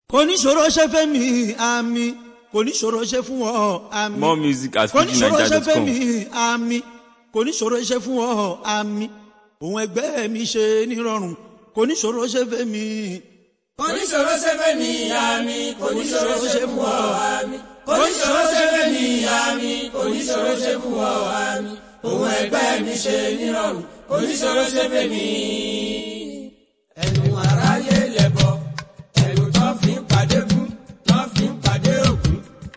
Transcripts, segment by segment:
kò ní ṣòro ṣe fẹ́ mi àmì kò ní ṣòro ṣe fún ọ àmì More music at kò ní ṣòro ṣe fẹ́ fujinaija.com. mi àmì kò ní ṣòro ṣe fún ọ àmì òun ẹgbẹ́ mi ṣe nírọ̀rùn kò ní ṣòro ṣe fẹ́ mi. oníṣòro ṣẹfẹ̀ mi àmì oníṣòro ṣe fún ọ àmì oníṣòro ṣẹfẹ̀ mi àmì oníṣòro ṣe fún ọ àmì òun ẹgbẹ́ mi ṣe nírọ̀rùn oníṣòro ṣẹfẹ̀ mi. ẹnu aráyé lẹ̀bọ̀ ẹnu tó fi ń pàdé kú tó fi ń pàdé òkú.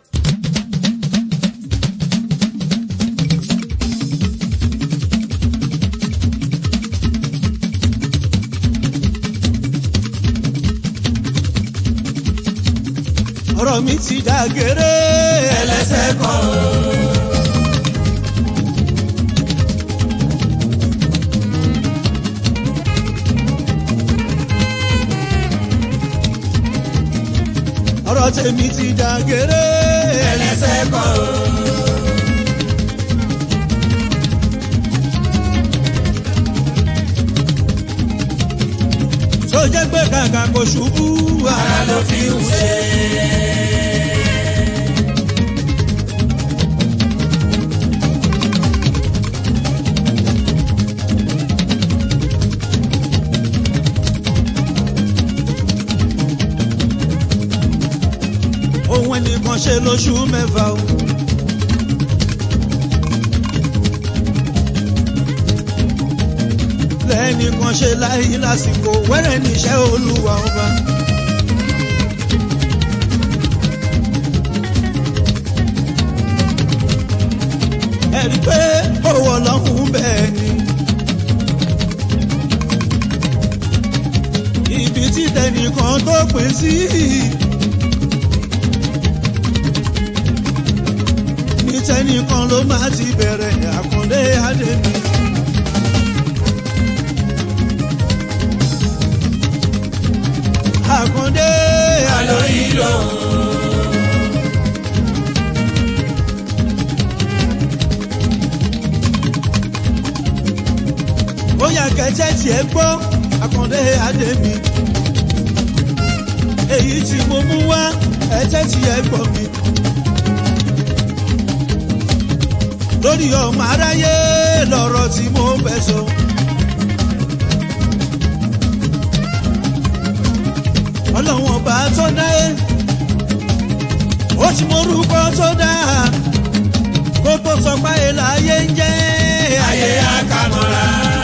ọ̀rọ̀ mi ti dàgéré ẹlẹ́sẹ̀ kan o. ọ̀rọ̀ tèmi ti dàgéré ẹlẹ́sẹ̀ kan o. tó jẹ́ pé kàkà kò ṣubú ara ló fi ń ṣe. ohun ẹnìkan ṣe lóṣù mẹ́fà o. lẹ́nìkan ṣe láyé lásìkò wẹ́rẹ́ níṣẹ́ olúwa ọba. ẹ̀rí pé owó ọlọ́run bẹ́ẹ̀ ni. ibi tí tẹnìkan tó pín sí. ní tẹnìkan ló máa ti bẹ̀rẹ̀ àkàndé àdèmí. àkàndé àlọ́ yìí lọ. bóyá kẹtẹ tiẹ̀ gbọ́ àkàndé àdèmí. èyí tí mo mú wá ẹtẹ tiẹ̀ gbọ́ mi. lórí ọmọ aráyé lọ̀rọ̀ tí mo fẹ́ sọ. ọlọ́wọ́n ọba tó dá ẹ́ ó ti morúkọ tó dá kó tó sọ pé láyé ń jẹ́ ayé akamọ́ra.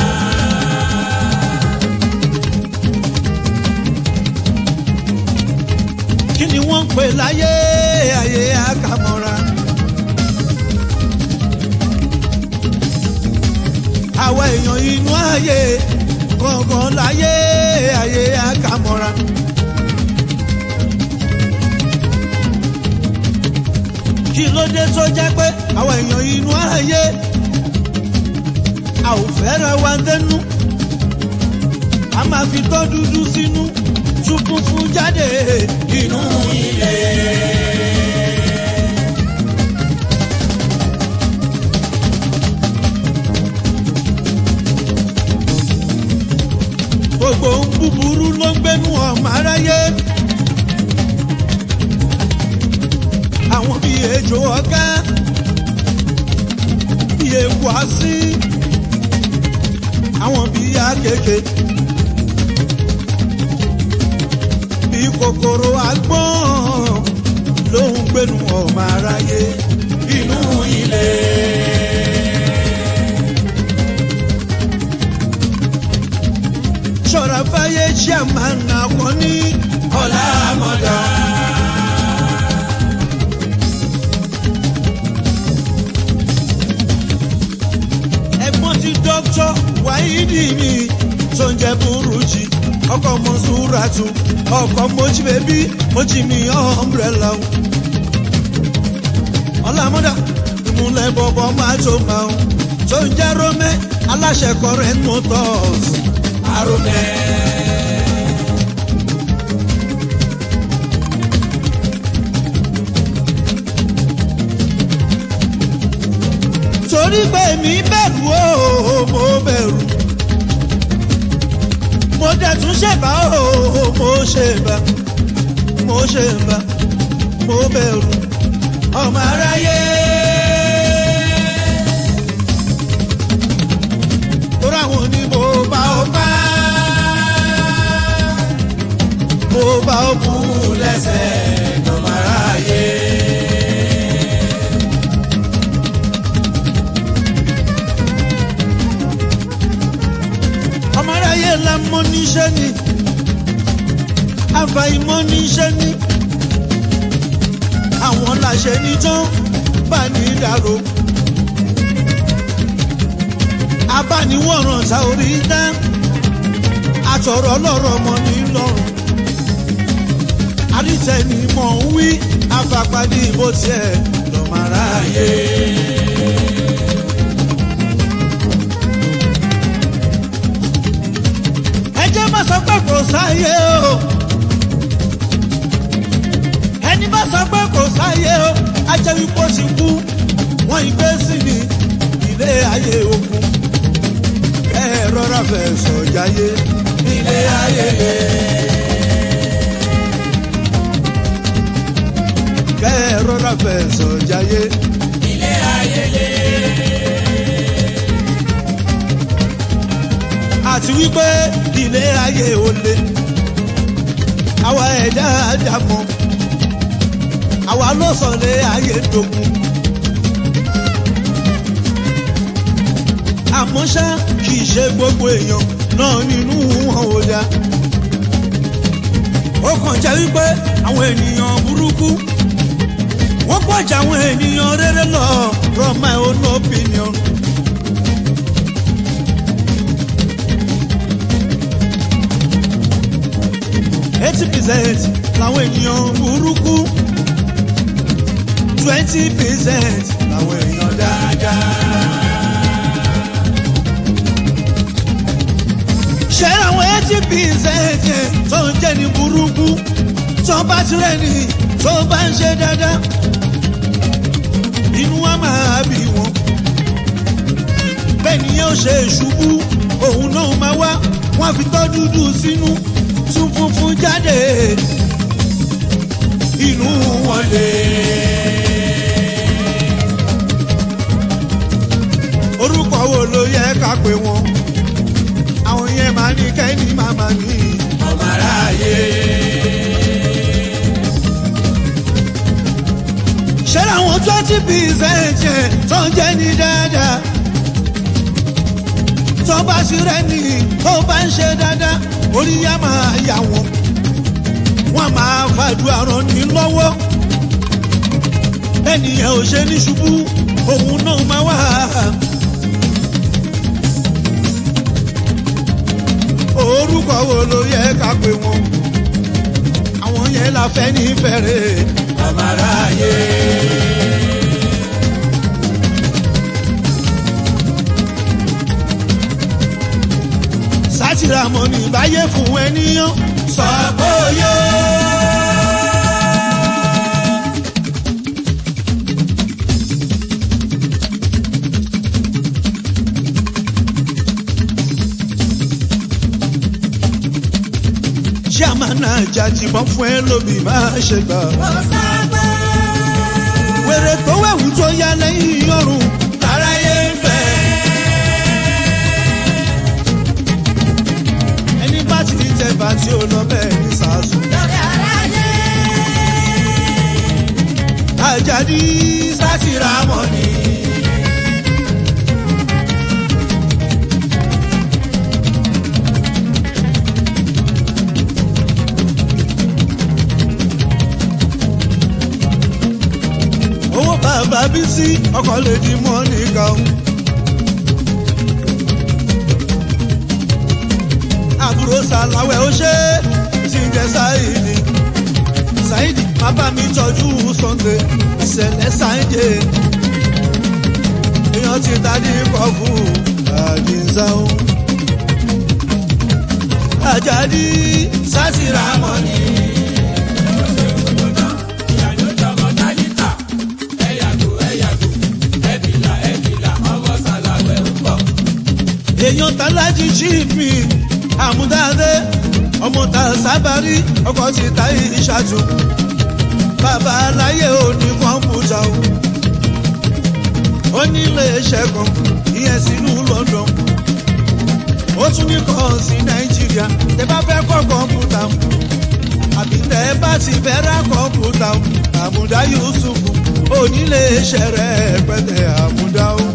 kí ni wọ́n ń pè láyé ayé àkàmọ́ra. àwa èèyàn inú ayé gangan láyé ayé àkàmọ́ra. kí ló dé tó jẹ́ pé àwa èèyàn inú ayé a ò fẹ́ràn wa dẹnu a máa fi tọ́ dúdú sínú tún funfun jáde inú ilé. gbogbo ń búburú ló ń gbénu ọmọ aráyé. àwọn bíi ejò ọ̀gá bíi ewu así àwọn bíi akeke bíi kòkòrò agbọ́n ló ń gbénu ọmọ aráyé inú ilé. ṣọ́ra fáyé chairman àkọ́ní ọ̀la àmọ̀dá. ẹ̀gbọ́n ti dọ́kítọ́ wáídì mi tó ń jẹ́ burújí ọkọ̀ mọ̀súrátù ọkọ̀ mojí bẹ́bí mojí mi ọ̀mbrẹ́là o. ọ̀làmọ́dà ìmúlẹ̀ bọ̀bọ̀ máa tó máa ń tó ń jẹ́ rómẹ́ aláṣẹ current motors. arúgbẹ́. torí pé mi bẹ̀rù o mo bẹ̀rù mo dẹ̀ tún ṣèbá o mo ṣèbá mo ṣe ń bá mo bẹ̀rù ọmọ aráyé. Tóra wọn ni mo bá ọ bá. Mo bá ọ kú lẹ́sẹ̀ ọmọ aráyé. Ọmọ aráyé la mọ níṣẹ́ ni. Àfàìmọ̀ níṣẹ́ ni. Àwọn làṣẹ ní tán bá ní dàrú. abániwọ̀ràn ta orí dá àtọ̀rọ̀ lọ́rọ̀ mọ́ ní lọ́rùn àrítẹ́ni mọ̀ ń wí afapádé bó tiẹ̀ lọ́mọ́ra yé. ẹ jẹ́ má sọ pé kò sáyé o ẹni bá sọ pé kò sáyé o á jẹ́ wípé ó ti kú wọ́n ìgbé sí ni ilé ayé ogun ẹ rọra fẹ́ sọ̀jáyé ilé ayé lé. kẹ́ ẹ rọra fẹ́ sọ̀jáyé ilé ayé lé. àti wípé ilé ayé ò le àwa ẹ̀dá àdàmọ́ àwa ló sọ lé ayé dogun. àmọ́ ṣá kì í ṣe gbogbo èèyàn náà nínú wọn ò dá. ó kàn jẹ́ wípé àwọn ènìyàn burúkú wọ́n pọ̀ jù àwọn ènìyàn rere lọ from my own opinion. eighty percent làwọn ènìyàn burúkú twenty percent làwọn èèyàn dáadáa. ṣé àwọn eighty percent yẹn tó ń jẹ́ ní burúkú tó bá ti rẹ̀ ní tó bá ń ṣe dáadáa inú wa máa bí wọn bẹ́ẹ̀ ni yóò ṣe ṣubú òun náà máa wá wọ́n fi tọ́ dúdú sínú tún funfun jáde inú wọn lè. orúkọ wo ló yẹ ká pè wọn àwọn yẹn máa ní kẹ́ni màmá ní ọmọ aráyé. ṣé làwọn twenty percent yẹn tó ń jẹ́ ní dáadáa tó bá sí rẹ ní tó bá ń ṣe dáadáa orí yá máa yà wọ́n wọ́n máa fàdúrà ràn ní lọ́wọ́ ẹnìyẹn ò ṣe ní ṣubú òun náà máa wà. orúkọ wo ló yẹ ká pè wọn àwọn yẹn la fẹ́ ní fẹ́rẹ̀ ọmọ aráyé. sátìrà mọ́ ní báyé fún ẹnìyàn sọ pé ó yẹ. Ṣàmánà jàjìbọn fún ẹ lómi máa ṣe gbà. Wèrè tó wẹ̀wù tó yá lẹ́yìn ọrùn. aráyé ń fẹ́. Ẹni bá ti di tẹ̀bà tí ó lọ bẹ́ẹ̀ ní sàásù. Àjàdí sátìrà mọ́ ni. owó bàbá bí sí ọkọ̀ lè di mọ́ nìkan. àbúrò sàlàwẹ̀ ó ṣe tí ń jẹ sáìdì sáìdì bàbá mi tọ́jú sunday ìṣẹ̀lẹ̀ sáìdì èèyàn ti dádì kọ́ fún àdìsáwò. àjàdí sátìrà mọ́ ni. èèyàn tàlájì chief mi àmúdáde ọmọ ta sábàrí ọkọ̀ ti ta ìṣàtú bàbá aláyé ò ní kọ̀ǹpútà o ó nílé iṣẹ́ kan ìyẹn sínú London ó tún ní kàn sí Nàìjíríà tẹ bá fẹ́ kọ́ kọ̀ǹpútà àbí tẹ bá ti fẹ́ ra kọ̀ǹpútà àmúdá Yusuf onílé iṣẹ́ rẹ̀ pẹ̀tẹ́ àmúdá o.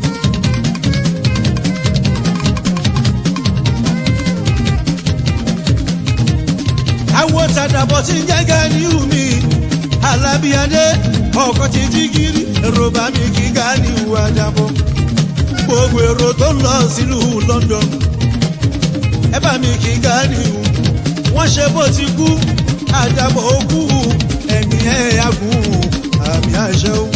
àwọn tàdàbọ̀ tí ń jẹ́gẹ́ ní omi alábíadé ọkọ̀ ti jí gírí èrò bá mi kíga ní ìwà àdàbọ̀ gbogbo èrò tó ń lọ sílùú London ẹ bá mi kíga ní ìwù wọ́n ṣe bó ti kú àdàbọ̀ òkú ẹ̀mí ẹ̀ agùn àmì àṣẹ o.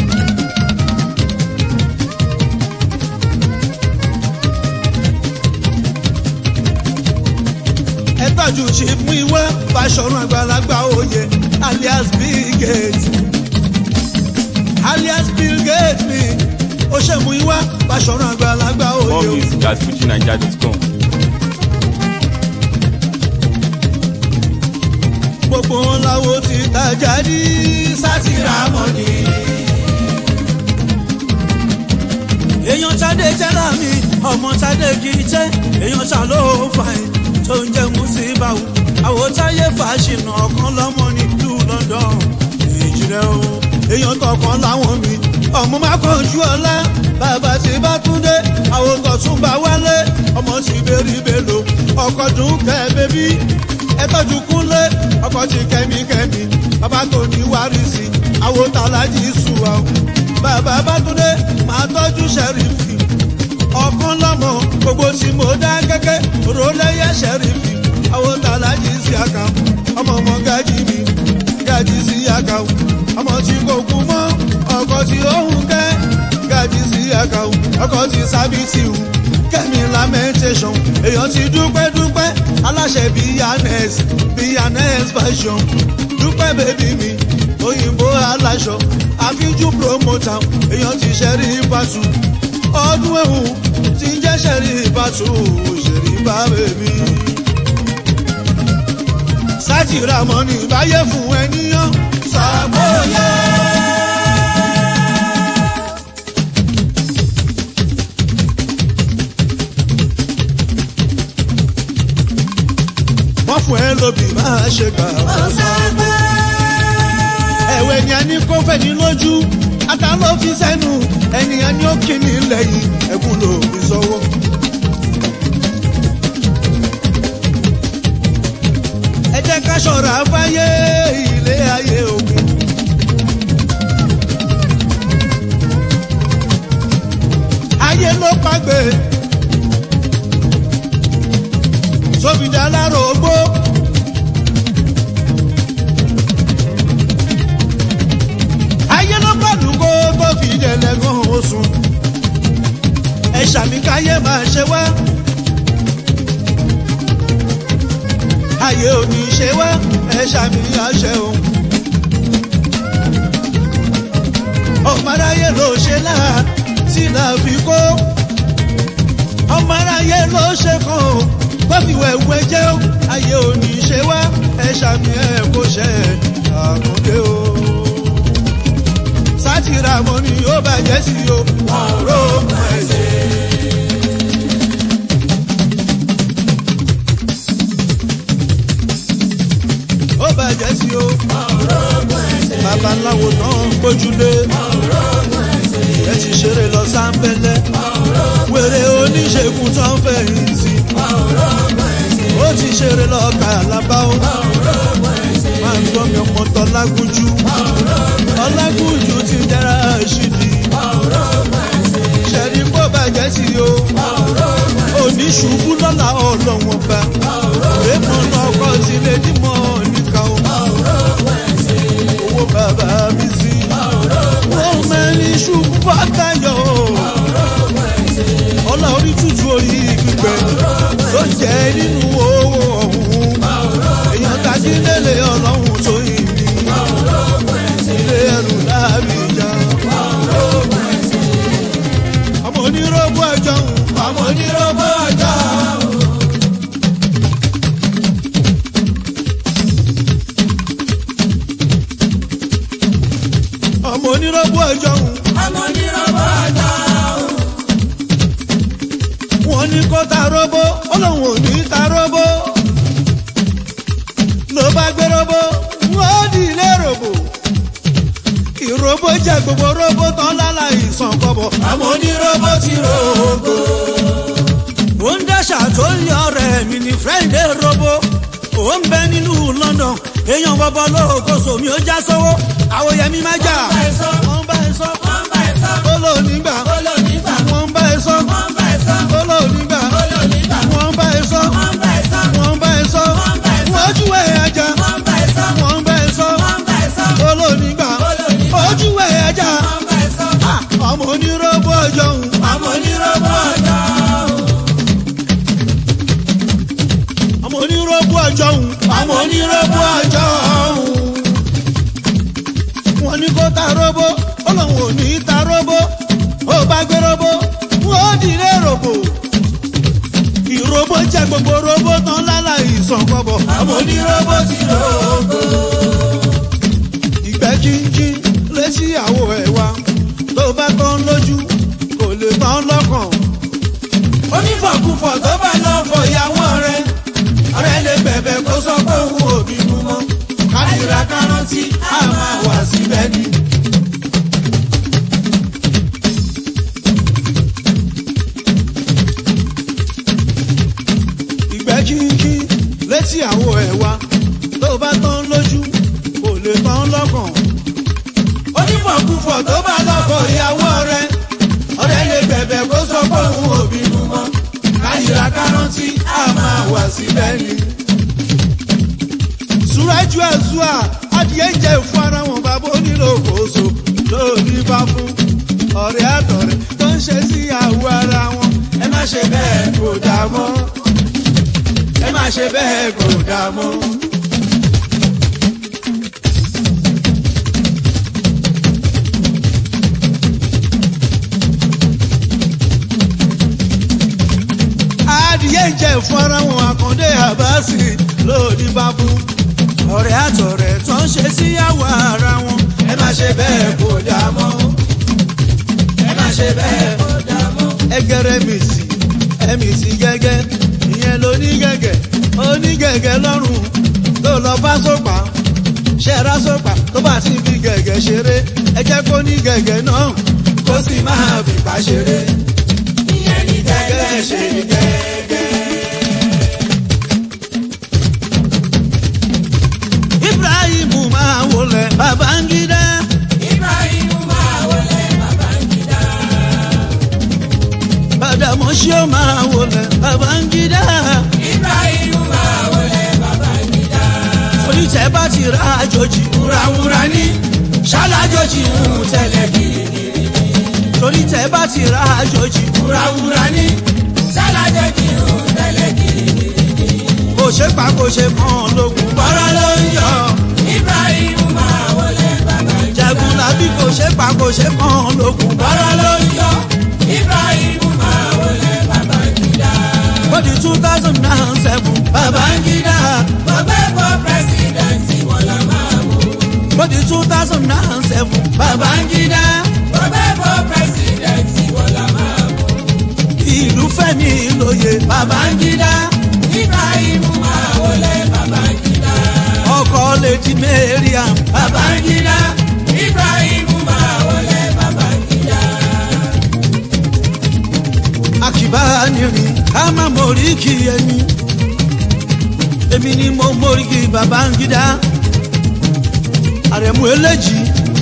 ẹ tọ́jú ṣe mú ìwé fàṣọrun àgbàlagbà òye alias Bill Gates alias Bill Gates mi ó ṣe mú ìwé fàṣọrun àgbàlagbà òye More o. music at fujinaija.com. gbogbo wọn làwọn ti tajà ní sátìrà mọ́ni. èèyàn Tádé jẹ́ra mi ọmọ Tádé kì í jẹ́ èèyàn ṣàlọ́ fàìn tó ń jẹ́ mùsíbáwò àwòtáyé fàṣìnà ọ̀kan lọ́mọ ní ìlú London ìjìnlẹ̀ o èèyàn kọ̀ọ̀kan láwọn mi ọmọ má kọjú ọlá bàbá tí bá tún dé àwòkọ̀ tún bá wálé ọmọ sì bẹ́rí bẹ́lò ọkọ̀ dùn kẹ́ bébí ẹ tọ́jú kúnlé ọkọ̀ tí kẹ́míkẹ́mí bàbá tó ní wárísì àwòtàlájì sùwà o bàbá bá tún dé máa tọ́jú sẹ́rífì ọ̀kan lọ́mọ gbogbo tí mo dá gẹ́gẹ́ rólẹ́yẹ sẹ́rífì àwòtàlájì sí àkà ọmọ ọmọ gájì mi gájì sí àkà o ọmọ tí kò kú mọ́ ọkọ̀ tí ó hùn kẹ́ gájì sí àkà o ọkọ̀ tí sábìtì o kẹ́mi lamentation èèyàn ti dúpẹ́ dúpẹ́ aláṣẹ bíyànẹ́s bíyànẹ́s fashion dúpẹ́ bèbí mi òyìnbó aláṣọ àfíjú promoter èèyàn ti ṣẹ́rí ìbátú ọdún ẹ̀hún ti ń jẹ́ ṣẹ́rí ìbátú ṣẹ́rí bá bèbí. sátìrà mọ́ni báyé fún ẹnìyàn sàbóyá. wọ́n fún ẹ lóbi máa ṣe gbà. ẹ̀wẹ̀ ni a ní kó fẹ́ ní lójú ata ló fi sẹ́nu ẹnìyàn ní ó kíni lẹ́yìn ẹ̀kún ló fi sọ́wọ́. ẹ jẹ́ ká ṣọ́ra fáyé ilé ayé òkun. ayé ló pàgbé sófìdá lárò ogbó. ayé ló pàdùkó tó fi dẹ̀lẹ́gàn oṣù. ẹ ṣàmì káyé máa ṣe wá. ayé ò ní ṣe wá ẹ ṣàmì àṣẹ o. ọmọ aráyé ló ṣe láà tí là fi kó. ọmọ aráyé ló ṣe kàn ó kọ́fíwẹ̀wẹ̀ jẹ́ ó ayé òní ṣe wá ẹ ṣàmì ẹ̀ kó ṣe àkàndé o. sátìrà mọ́ ni ó bàjẹ́ sí o ọ̀rọ̀ ọmọ ẹ̀sẹ̀. ó bàjẹ́ sí o babaláwo náà gbójúlé ẹ ti ṣeré lọ sáńpẹ́lẹ́ wèrè oníṣègùn tó ń fẹ̀yìntì ó ti ṣeré lọ kàlábá ó máa ń gbọ́ mi ọmọ tọ́ lágúnjú ọlágúnjú ti dára ṣìdí ṣẹ̀rí kó bàjẹ́ sí o oníṣubú lọ́la ọlọ́wọ́n bá èèmọ̀ náà kọ́ sílé dímọ̀ nìkan o owó bàbá mi sí wọ́n mẹ́rin ṣubú bàtàyọ̀ ọlá orí tútù orí gbígbẹ tó jẹ́ nínú owó ọ̀hún èèyàn tají lélẹ̀ ọlọ́run tó yìn mí ilé ẹrù láàbì ìjà ọmọ onírògbò ọjọ́ ọmọ onírògbò ọjọ́ onírọ́bù ọjọ́ òun ọmọ onírọ́bọ̀ ọjọ́ òun. wọ́n ní kó ta róbó ó lóun ò ní ta róbó ló bá gbé róbó wọ́n di ilé ròbò ìróbó jẹ gbogbo róbó tán lálá ìsàn kọ́bọ̀ ọmọ onírọ́bọ̀ ti rògbò. ó ń dáṣà tó ń yọ ọ̀rẹ́ mi ní friday robo ó ń bẹ nínú london èèyàn bọbọ lóòkóso mi ó já sówó àwòyẹmí má jà Wọ́n bá ẹ sọ. wọ́n bá ẹ sọ wọ́n bá ẹ sọ. ó lò nígbà ó lò nígbà. wọ́n bá ẹ sọ wọ́n bá ẹ sọ. ó lò nígbà ó lò nígbà. wọ́n bá ẹ sọ wọ́n bá ẹ sọ. wọ́n bá ẹ sọ Wọ́n bá ẹ sọ. wọ́n ojú ẹ̀ ajá wọ́n bá ẹ sọ. wọ́n bá ẹ sọ wọ́n bá ẹ sọ. ó lò nígbà ó lò nígbà. ojú ẹ̀ ajá wọ́n bá ẹ sọ. ọmọ onírọ́bù ọjọ́ òun ọmọ onírọ́bọ̀ ọjọ́ òun. ọmọ onírọ́bù ọjọ́ òun ọmọ onírọ́bọ̀ ọjọ́ òun. wọ́n ní kó ta róbó ó lóun ò ní ta róbó ó bá gbé róbó wọ́n ó dìde ròbò ìróbó jẹ gbogbo róbó tán lálá ìsàn kọ́bọ̀ ọmọ onírọ́bọ̀ ti rògbò. ìgbẹ́ jíjí létí àwo ẹ̀ wa tó bá tán lójú kò lè tán lọ́kàn onífọ̀kúfọ̀ tó bá lọ fọ ìyàwó rẹ̀ ọ̀rẹ́ lè bẹ̀bẹ̀ kó sọ pé òun ò bínú mọ́ kádìrá kárántì á máa wà síbẹ̀ ni. ìgbẹ́ jíjí létí àwo ẹ̀ wa tó bá tán lójú kò lè tán lọ́kàn onífọ̀kúfọ̀ tó bá lọ fọ ìyàwó rẹ̀ ọ̀rẹ́ lè bẹ̀bẹ̀ kó sọ pé òun ò bínú mọ́ kádìrá kárántì á máa wà síbẹ̀ ni. Súrájú ẹ̀zúà adìẹ ń jẹ fún ara wọn bàbá onílò kóso lórí bá fún ọ̀rẹ́ àtọ̀rẹ́ tó ń ṣe sí àwọ̀ ara wọn. ẹ má ṣe bẹ́ẹ̀ kò dá mọ́ ẹ má ṣe bẹ́ẹ̀ kò dá mọ́. Adìẹ ń jẹ fún ara wọn àkàndé àbáṣì lórí bá fún ọ̀rẹ́ àtọ̀rẹ́ tó ń ṣe sí àwọ̀ ara wọn. ẹ má ṣe bẹ́ẹ̀ kò dá mọ́ ẹ má ṣe bẹ́ẹ̀ kò dá mọ́. Ẹgẹrẹ mìsì ẹmìsì gẹ́gẹ́ ìyẹn ló ní gẹ́gẹ́ onígẹ̀gẹ́ lọ́rùn tó lọ bá sópa ṣẹ́ra sópa tó bá ti fi gẹ̀gẹ́ ṣeré ẹ jẹ́ kó ní gẹ̀gẹ́ náà kó sì máa fipá ṣeré. ìyẹn ní gẹ́gẹ́ ṣe ní gẹ́gẹ́. Ibrahim máa wọlé Babangida Ibrahim máa wọlé Babangida. Bàdàmọ́sí ó máa wọlé Babangida Ibrahim máa wọlé Babangida. onítẹ̀ bá ti ra àjòjì wúrawúra ní ṣálájọjì ń tẹ̀lé kirikiri. onítẹ̀ bá ti ra àjòjì wúrawúra ní ṣálájọjì ń tẹ̀lé kirikiri. kò ṣe pa kò ṣe mọ́ lógun bọ́rọ̀ ló ń yọ Ibrahim máa wọlé Babangida. jagun làbí kò ṣe pa kò ṣe mọ́ lógun bọ́rọ̀ ló ń yọ Ibrahim máa wọlé Babangida. ó di two thousand and seven Babangida Bọ́bẹ́ bọ́ pẹ́sidẹ̀ntì wọn lọ máa mú. ó di two thousand and seven Babangida Bọ́bẹ́ bọ́ pẹ́sidẹ̀ntì wọn lọ máa mú. ìlú fẹ́mi lóye Babangida Ibrahim máa wọlé Babangida. ọkọ lady Mariam Babangida. Ibrahim máa wọlé Babangida. àkìbá nìrìn ká má mórí kì ẹni èmi ni mo mórí kì Babangida àrẹ̀mú eléjì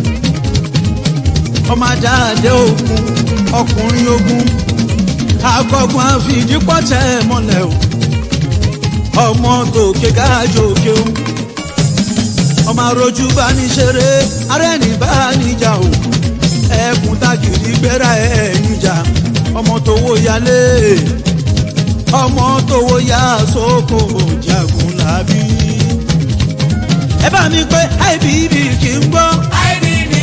ọmọ adáadé ogun ọkùnrin ogun akọgun àfìdípọ̀tẹ́ mọ́lẹ̀ o ọmọ tòkè gáàjòkè o ọmọ arojú bá ní ṣeré arẹ́ni bá níjà o ẹkùn tagìrì gbéra ẹ̀ níjà ọmọ tówó yálé ọmọ tówó yá sóko jagun làbí. ẹ bá mi pé ibb kì í gbọ́ IBB.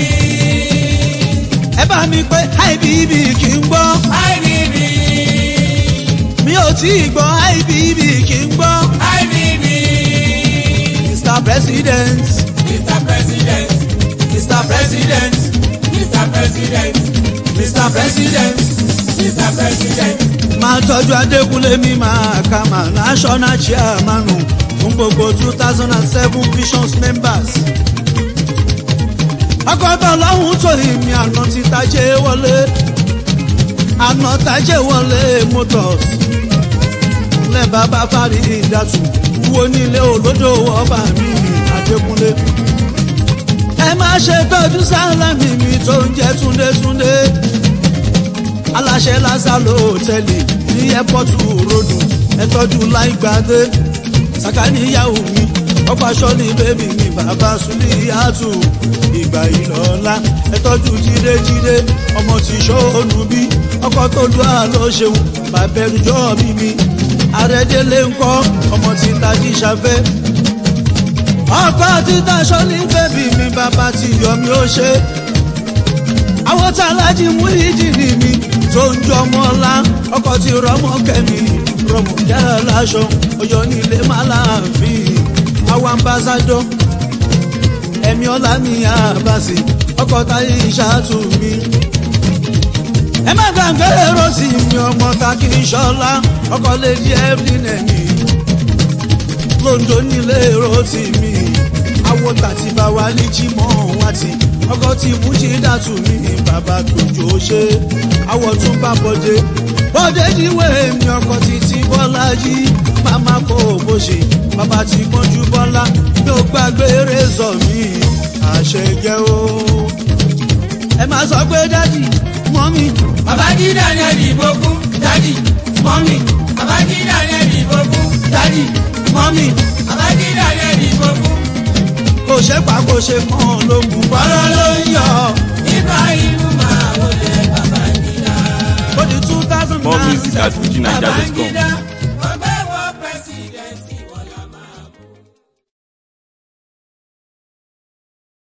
ẹ bá mi pé ibb kì í gbọ́ IBB. mi ò tí ì gbọ́ ibb kì í gbọ́ IBB. mr president Mr. President. Mr. President. Mr. President, Mr. President, Mr. President. máa tọ́jú adékúnlé mi máa kà máa national chairman fún gbogbo two thousand and seven visions members. akọ́tọ̀ lọ́hùn tó ìmì àná ti tajé wọlé àná tajé wọlé motors lẹ́ bàbá fárí ìdàtú wo nílé olódò ọba mi adékúnlé. ẹ má ṣe tọ́jú sálámì mi tó ń jẹ́ túndétúndé aláṣẹ lásàlò hòtẹ́ẹ̀lì ní ẹ́pọ́tù ròdù ẹ̀tọ́jú láìgbàdé sàkáníyàwó mi ọkọ̀ aṣọ ní bébì mi bàbá sùlíyàtù ìgbà ìlọ́lá ẹ̀tọ́jú jídéjídé ọmọ tí sọ́ọ̀nù bí ọkọ̀ tó lu àlọ́ ṣeun bàbẹ̀rùjọ́ mi mi àrẹ́dẹ́lé ńkọ́ ọmọ tí tají ṣafẹ́ ọkọ̀ títa sọ́ọ̀lì bébì mi bàbá tí yọmi ó ṣe àwọn tá a lájí mú ìjìnì mi tó ń jọ ọmọ ọlá ọkọ̀ tí rọmọ kẹ́mi rọmọ jẹ́ láṣọ ọyọ́ nílé má láàfin àwọn ambassadọ ẹ̀mí ọlá mi àbàsì ọkọ̀ táyé ìṣàtú mi. ẹ má gbàgbé rọ́ọ̀sì mi ọmọ ta kì í ṣọlá ọkọ̀ lè di ẹ́fínẹ̀ mi lóńdó nílé rọ́ọ̀sì mi àwọn tàtí bá wà ní jímọ̀ wá ti ọkọ̀ tí mú jí dàtú mi bàbá tòjó ṣe àwọ̀ tún bá bọ́dé bọ́dé níwé mi ọkọ̀ títí bọ́lá yí màmá kò bó ṣe bàbá tí pọ́njú bọ́lá ló gbàgbé rẹ́sọ̀ mi àṣẹjẹ́ o. ẹ máa sọ pé dádì mọ́mí Babaji Daniel Ibogun, Daddy, Mommy. Babaji Daniel Ibogun, Daddy, Mommy. Babaji Daniel Ibogun, kò ṣe pa kò ṣe kàn lógun bọ́lá ló ń yọ. Ibrahim máa wọlé Babangida. ó di two thousand More and music at seven FujiNiger.com. Babangida,